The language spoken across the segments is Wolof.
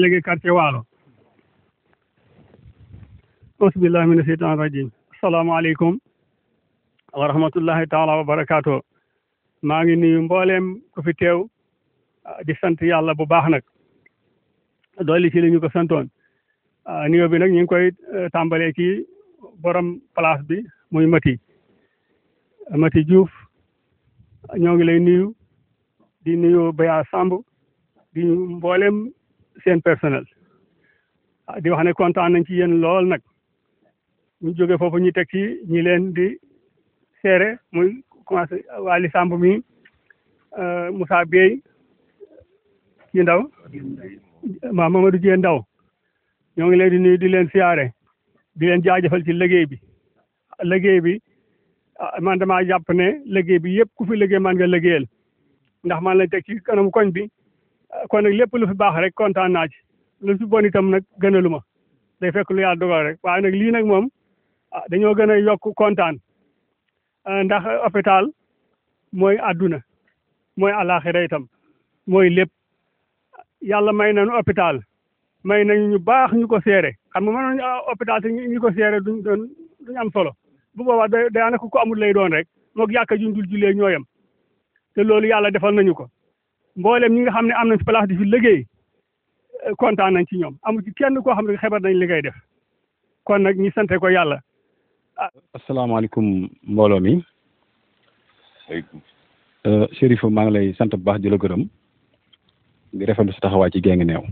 délégué quartier Waalo ausbillahi mina sheytan rajim asalaamaaleykum wa rahmatullahi taala wa barakaatu maa ngi nuyu mbooleem ku fi teew di sant yàlla bu baax nag dooli ci li ñu ko santoon nuyoo bi nag ñu ngi koy tàmbalee ci borom place bi muy Mati Mati Diouf ñoo ngi lay nuyu di nuyu Baya Samb di mboolem seen personnel di wax ne kontaan nañ ci yéen lool nag ñu jóge foofu ñu teg ci ñi leen di seere muy commencé Waly Samb mi Moussa Bey ci ndaw ma Mamadou Dieng ndaw ñoo ngi leen di nuyu di leen siyaare di leen jaajëfal ci liggéey bi liggéey bi man damaa jàpp ne liggéey bi yëpp ku fi liggéey man nga liggéeyal ndax man lañ teg ci kanamu koñ bi kon nag lépp lu fi baax rek kontaan naa ci lu fi bon itam nag gënalu ma day fekk lu yàlla dogal rek waaye nag lii nag moom dañoo gën a yokk kontaan ndax hôpital mooy àdduna mooy àllaaxira itam mooy lépp yàlla may nañu hôpital may nañu ñu baax ñu ko seere xam nga mënoon hôpital te ñu ko seere duñ doon duñ am solo bu boobaa da daanaka ko amul lay doon rek moog yàkka juñ dul jullee ñooyam te loolu yàlla defal nañu ko mboolem ñi nga xam ne am nañ ci place di fi liggéey kontaan nañ ci ñoom amul ci kenn koo xam ne xebar nañ li ngay def kon nag ñi sante ko yàlla asalaamaaleykum mbooloo mi Chérif maa ngi lay sant bu baax di la gërëm di rafetlu sa taxawaay ci Guinguinéo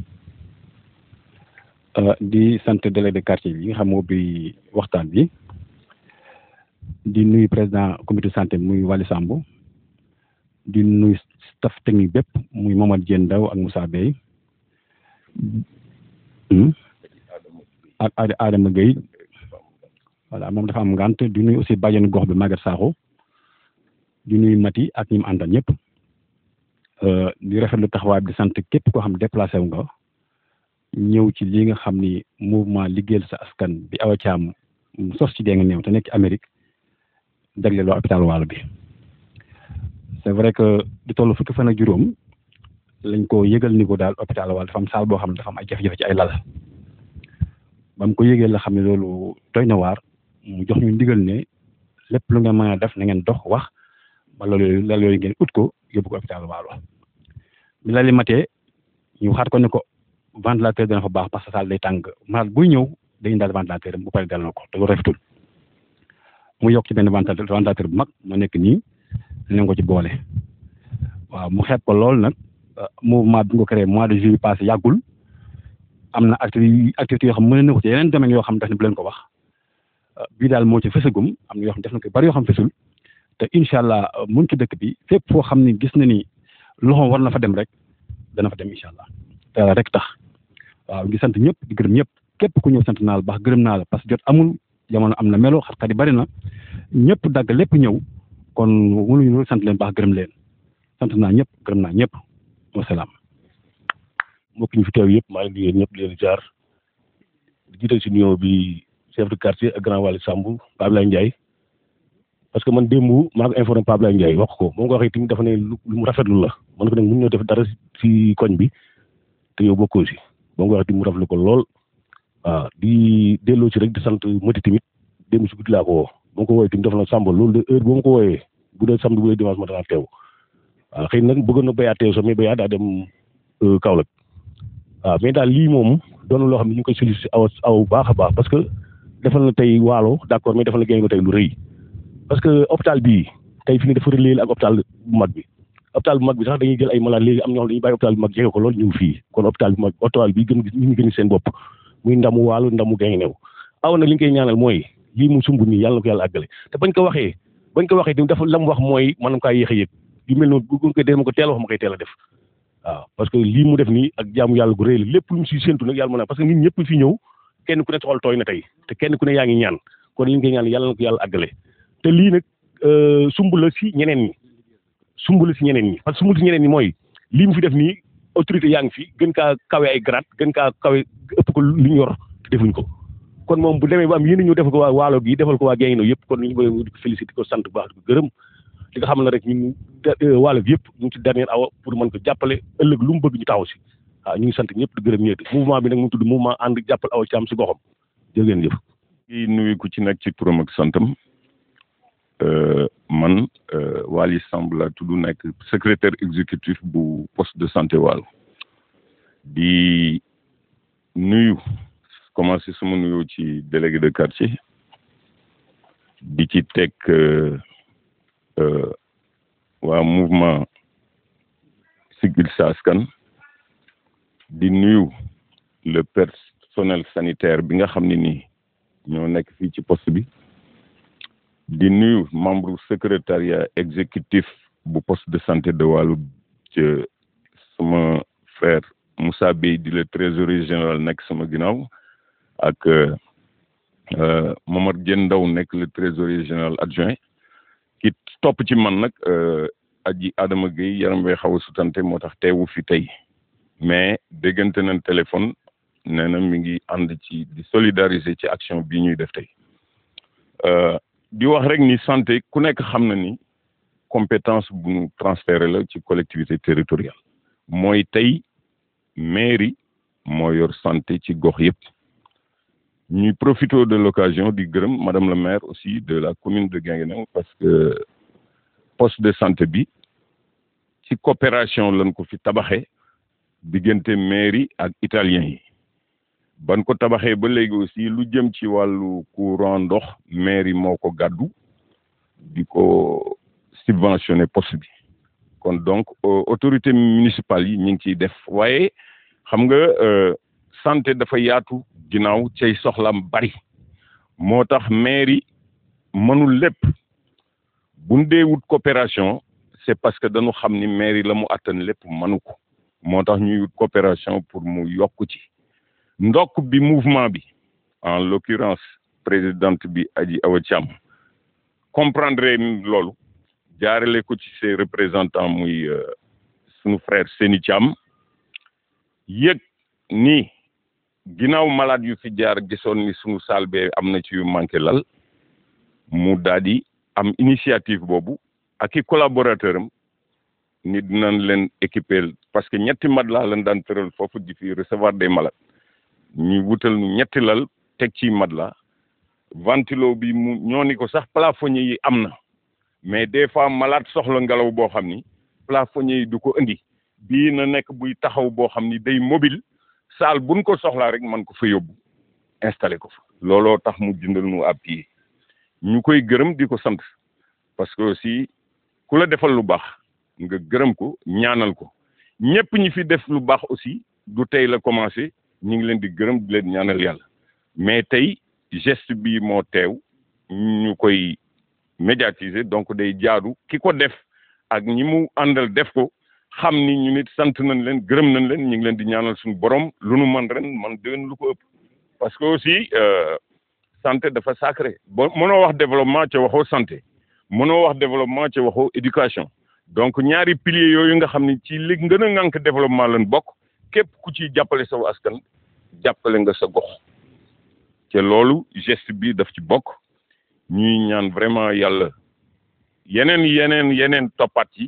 di sant délégué de quartier bi nga xam moo bi waxtaan bi di nuyu président comité santé muy Waly Samb di nuyu staff technique bépp muy Mamadou Dieng Ndaw ak Moussa Bey ak Adama Gueye voilà moom dafa am ngant di nuyu aussi bàjjenu gox bi Maguette Sakho di nuyu Mati ak ñi mu àndal ñëpp di rafetlu taxawaay bi di sant képp koo xam déplacé wu nga ñëw ci li nga xam ni mouvement liggéeyal sa askan bi Awa Thiam sos ci Guinguinéo te nekk ci Amérique jagleel waa hôpital Waalo bi c'est vrai que di toll fukki fan ak juróom lañ ko yëgal ni ko daal hôpital Waalo dafa am saal boo xam ne dafa am ay jafe-jafe ci ay lal ba mu ko yëgee la xam ne loolu doy na waar mu jox ñu ndigal ne lépp lu ngeen mën a def na ngeen dox wax ba loolu lal yooyu ngeen ut ko yóbbu ko hôpital Waalo bi lali matee ñu xaat ko ne ko ventilateur dana fa baax parce que saal day tàng malade buy ñëw day indaal ventilateur bu pare dal na ko te loolu rafetul mu yokk ci benn ventilateur ventilateur bu mag mu nekk nii dinañ ko ci boole waaw mu xeeb ko lool nag mouvement bi nga ko créé mois de juillet passé yàggul am na activité activité yoo xam mën na ko ci yeneen domaines yoo xam def na bu leen ko wax bii daal moo ci fësagum am na yoo xam def na ko bari yoo xam fësul te incha allah mun ci dëkk bi fépp foo xam ni gis na ni loxoom war na fa dem rek dana fa dem incha allah te rek tax waaw ngi sant ñëpp di gërëm ñëpp képp ku ñëw sant naa la baax gërëm naa la parce que jot amul jamono am na melo xat-xat yi bari na ñëpp dagg lépp ñëw kon mënuñu sant leen baax gërëm leen sant naa ñëpp gërëm naa ñëpp wasalaam. mbokk ñu fi teew yëpp maa ngi di ñëpp di leen jaar di jiital si nuyoo bi chef de quartier ak grand Waly Samb Pape Ablaye Ndiaye parce que man démb maa ko informé Pape Ablaye Ndiaye wax ko moom ko waxee tamit dafa ne lu mu rafetlu la man ko nag mun ñoo def dara si koñ bi te yow bokkoo si moom ko waxee tamit mu rafetlu ko lool waaw di delloo ci rek di sant Mati tamit démb si guddi laa ko woo moom ko woowee tamit dafa na Samb loolu de heure boo ma ko wooyee bu dee samedi bu dee dimanche ma danaa teew waaw xëy na nag bëggoon na béyaat teew sax mais béyaat daa dem Kaolack waaw mais daal lii moom doon loo xam ne ñu ngi koy sollicité aw aw baax a baax parce que defal na tey waalo d' accord mais defal na génn ko tey lu rëy parce que hôpital bii tey fi ne dafa relé ak hôpital bu mag bi hôpital bu mag bi sax dañuy jël ay malade léegi am ñoo xam dañuy bàyyi hôpital bu mag jege ko loolu ñëw fii kon hôpital bu mag hôpital bi gën ñu ngi gën seen bopp muy ndamu waalo ndamu Guinguinéo aw nag li ñu koy ñaanal mooy lii mu sumb nii yàlla na ko yàlla àggale te bañ ko waxee bañ ko waxee dafa la mu wax mooy maanaam kaa yéex a yëg yu mel noonu bu ko dee ma ko teel wax ma koy teel a def waaw parce que lii mu def nii ak jaamu yàlla gu rëy la lépp lu mu si séntu nag yàlla mën a parce que nit ñëpp fi ñëw kenn ku ne xool tooy na tey te kenn ku ne yaa ngi ñaan kon li ñu koy ñaan yàlla na ko yàlla àggale te lii nag sumb la si ñeneen ñi sumb la si ñeneen ñi parce que sumb la si ñeneen ñi mooy lii mu fi def nii autorité yaa ngi fi gën kaa kawe ay grade gën kaa kawe ëpp ko lu ñu yor te defuñ ko kon moom bu demee ba am yéen ñëw defal ko waa waalo gi defal ko waa Guinguinéo yëpp kon ñu ngi ko félicité ko sant bu baax di ko gërëm li nga xam ne rek ñun waalo bi yëpp ñu ngi ci dernier awa pour mën ko jàppale ëllëg lu mu bëgg ñu taxaw si ah ñu ngi sant ñëpp di gërëm ñëpp mouvement bi nag mu tudd mouvement ànd jàppal Awa Thiam si goxam jërë ngeen jëf. di nuyu ku ci nekk ci turam ak santam man Waly Samb laa tudd nekk secrétaire exécutif bu poste de santé Waalo di nuyu commencé sama nuyoo ci délégué de quartier di ci teg waa mouvement Siggil Sa Askan di nuyu le personnel sanitaire bi nga xam ne nii ñoo nekk fii ci poste bi di nuyu membre secrétariat exécutif bu poste de santé de Waalo ci sama frère Moussa Bey di le trésorier général nekk sama ginnaaw ak Momar Dieng Ndaw nekk le trésorier général adjoint ki topp ci man nag aji Adama Gueye yaram wee xaw a sutante moo tax teewu fi tey mais déggante nañ téléphone nee na mi ngi ànd ci di solidariser ci action bii ñuy def tey di wax rek ni santé ku nekk xam na ni compétence bu ñu transféré la ci collectivité territoriale mooy tey mairie moo yor santé ci gox yëpp ñuy profité de l'occasion di gërëm madame la maire aussi de la commune de Guinguinéo parce que poste de santé bi ci coopération lañ ko fi tabaxee diggante mairie ak italien yi ban ko tabaxee ba léegi aussi lu jëm ci wàllu courant ndox mairie moo ko gàddu di ko subventionné poste bi kon donc autorité municipale yi ñu ngi ciy def waaye xam nga santé dafa yaatu ginnaaw cay soxlam bari moo tax mairie mënul lépp buñ dee wut coopération c'est parce que dañu xam ni mairie la mu attan lépp mënu ko moo tax ñuy wut coopération pour mu yokk ci ndokk bi mouvement bi en l'occurrence présidente bi Adji Awa Thiam comprendre loolu jaarale ko ci ses représentants muy sunu frère Seni Thiam yëg ni ginnaaw malade yu fi jaar gisoon ni sunu salle bee am na ci yu manqué lal mu daal di am initiative boobu ak i collaborateur am ni dinañ leen équiper parce que ñetti matelas lañ daan tëral foofu di fi recevoir des malades ñu wutal ñu ñetti lal teg ci matelas ventilo bi mu ñoo ni ko sax plafonnier yi am na mais des fois malade soxla ngelaw boo xam ni plafonnier yi du ko indi bii na nekk buy taxaw boo xam ni day mobile saal buñ ko soxlaa rek man ko fa yóbbu installé ko fa looloo tax mu jëndal nu ab pied ñu koy gërëm di ko sant parce que aussi ku la defal lu baax nga gërëm ko ñaanal ko ñëpp ñi fi def lu baax aussi du tey la commencé ñu ngi leen di gërëm di leen ñaanal yàlla mais tey geste bi moo teew ñu koy médiatiser donc day jaadu ki ko def ak ñi mu àndal def ko xam ni ñu nit sant nañ leen gërëm nañ leen ñu ngi leen di ñaanal suñu borom lu nu man ren man déwén lu ko ëpp parce que aussi santé dafa sacré ba mënoo wax développement ca waxoo santé mënoo wax développement ca waxoo éducation donc ñaari piliers yooyu nga xam ni ci li gën a ŋànk développement lañ bokk képp ku ci jàppale saw askan jàppale nga sa gox te loolu geste bi daf ci bokk ñuy ñaan vraiment yàlla yeneen yeneen yeneen toppat yi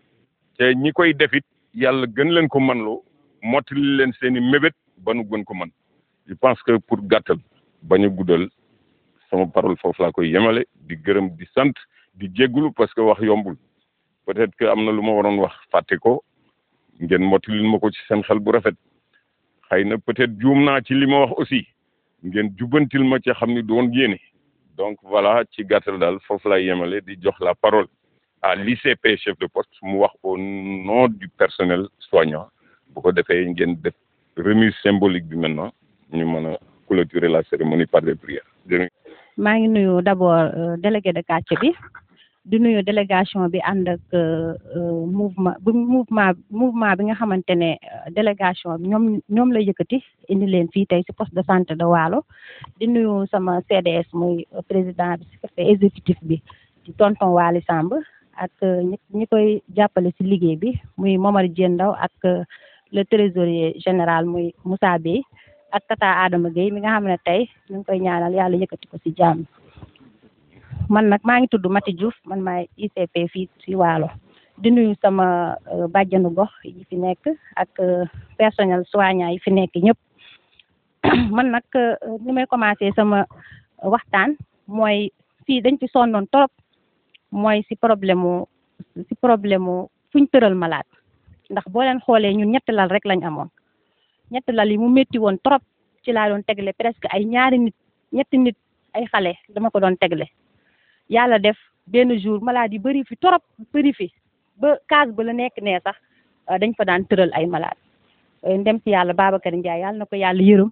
te ñi koy defit yàlla gën leen ko man loo mottali leen seeni mébét ba nu gën ko man je pense que pour gàttal bañ a guddal sama parole foofu laa koy yemale di gërëm di sant di jéggulu parce que wax yombul peut-être que am na lu ma waroon wax fàtte ko ngeen mottalil ma ko ci seen xel bu rafet xëy na peut-être juum naa ci li ma wax aussi ngeen jubbantil ma ci xam ni doon yéene donc voilà ci gàttal daal foofu lay yemale di jox la parole à l'ICP chef de poste mu wax au nom du personnel soignant bu ko defee ngeen def remise symbolique bi maintenant ñu mën a clôturer la cérémonie par des prières maa ngi nuyu d'abord délégué de quartier bi di nuyu délégation bi ànd ak mouvement bu mouvement mouvement bi nga xamante ne délégation bi ñoom ñoom la yëkkati indi leen fii tey ci poste de santé de Waalo di nuyu sama CDS muy président bi secrétaire exécutif bi di tonton Waly Samb ak ñi ñi koy jàppale ci liggéey bi muy Momar Dieng Ndaw ak le trésorier général muy Moussa Bey ak tata Adama Gueye mi nga xam ne tey ñu ngi koy ñaanal yàlla yëkkati ko ci jàmm man nag maa ngi tudd Mati Diouf man maay ICP fii ci Waalo di nuyu sama bàjjanu gox yi fi nekk ak personnel soignant yi fi nekk ñëpp man nag ni may commencé sama waxtaan mooy fii dañ fi sonnoon trop mooy si problème mu si problème mu fuñ tëral malade ndax boo leen xoolee ñun ñetti lal rek lañ amoon ñetti lal yi mu métti woon trop ci laa doon tegle presque ay ñaari nit ñetti nit ay xale dama ko doon tegle yàlla def benn jour malade yi bëri fi trop bëri fi ba case ba la nekk nee sax dañ fa daan tëral ay malade ndem si yàlla Babacar Ndiaye yàlla na ko yàlla yërëm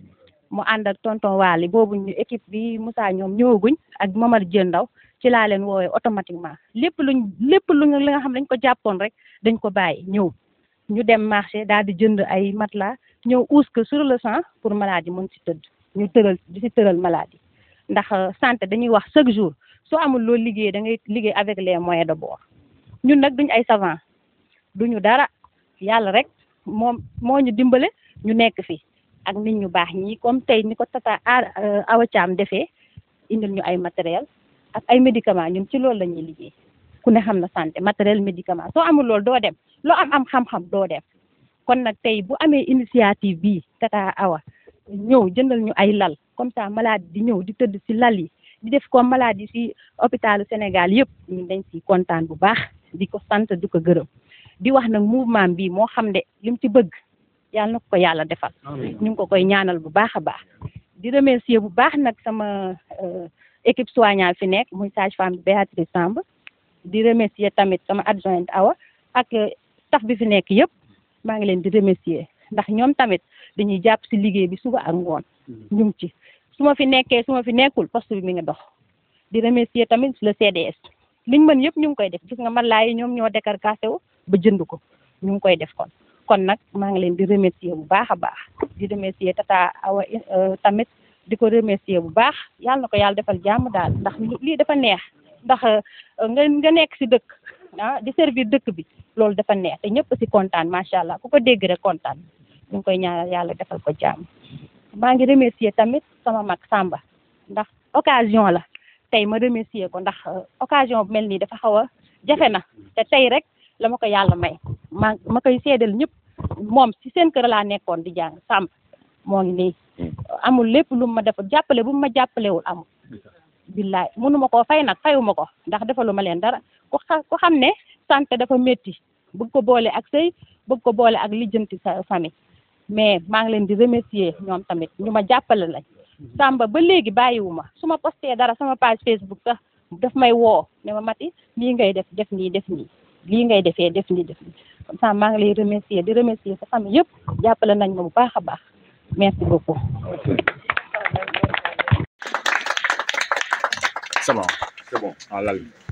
mu ànd ak tonton Waly boobu ñu équipe bi Moussa ñoom ñëwaguñ ak Mamar Dieng Ndaw ci laa leen woowee automatiquement lépp luñ lépp luñ li nga xam dañ ko jàppoon rek dañ ko bàyyi ñëw ñu dem marché daal di jënd ay matelas ñëw uus ko sur le champ pour maladie mën si tëdd ñu tëral di si tëral maladie ndax santé dañuy wax chaque jour soo amul loolu liggéey da ngay liggéey avec les moyens de bord ñun nag duñ ay savant duñu dara yàlla rek moom moo ñu dimbale ñu nekk fi ak nit ñu baax ñi comme tey ni ko tata Awa Thiam defee indil ñu ay matériel ak ay médicament ñun ci loolu la ñuy liggéey ku ne xam na santé matériel médicament soo amul loolu doo dem loo am am xam-xam doo dem kon nag tey bu amee initiative bii tata Awa ñëw jëndal ñu ay lal comme ça malade di ñëw di tëdd ci lal yi di def comme malade yi ci hôpitalu Sénégal yëpp ñun dañ ci kontaan bu baax di ko sant di ko gërëm di wax nag mouvement bi moo xam ne lim ci bëgg yàlla na ko yàlla defal ñu ngi ko koy ñaanal bu baax a baax di remercier bu baax nag sama équipe soignant fi nekk muy sage femme bi Béatrice Samb di remercier tamit sama adjointe Awa ak staff bi fi nekk yëpp maa ngi leen di remercier ndax ñoom tamit dañuy jàpp ci liggéey bi suba ak ngoon ñu ngi ci su ma fi nekkee su ma fi nekkul poste bi mi ngi dox di remercier tamit le CDS liñ mën yëpp ñu ngi koy def gis nga man laay ñoom ñoo décarcassé wu ba jënd ko ñu ngi koy def kon kon nag maa ngi leen di remercier bu baax a baax di remercier tata Awa tamit di ko remercier bu baax yàlla na ko yàlla defal jàmm daal ndax lii dafa neex ndax nga nga nekk ci dëkk ah di servir dëkk bi loolu dafa neex te ñëpp ci kontaan macha allah ku ko dégg rek kontaan ñu ngi koy ñaanal yàlla defal ko jàmm maa ngi remercier tamit sama mag Samba ndax occasion la tey ma remercier ko ndax occasion bu mel nii dafa xaw a jafe na te tey rek la ma ko yàlla may ma ma koy seedal ñëpp moom ci seen kër laa nekkoon di jàng Samba moo ngi nii amul lépp lu ma def jàppale bu ma jàppalewul amul billaay mënuma koo fay nag fayuma ko ndax defaluma leen dara ku xa ku xam ne santé dafa métti bëgg ko boole ak sëy bëgg ko boole ak lijjanti sa famille mais maa ngi leen di remercier ñoom tamit ñu ma jàppale lañ Samba ba léegi bàyyiwuma su ma posté dara sama page Facebook sax daf may woo ne ma mati lii ngay def def nii def nii lii ngay defee def nii def nii comme ça maa ngi lay remercier di remercier sa famille yëpp jàppale nañ ma bu baax a baax merci beaucoup. C'est bon, c'est bon. Ah, là,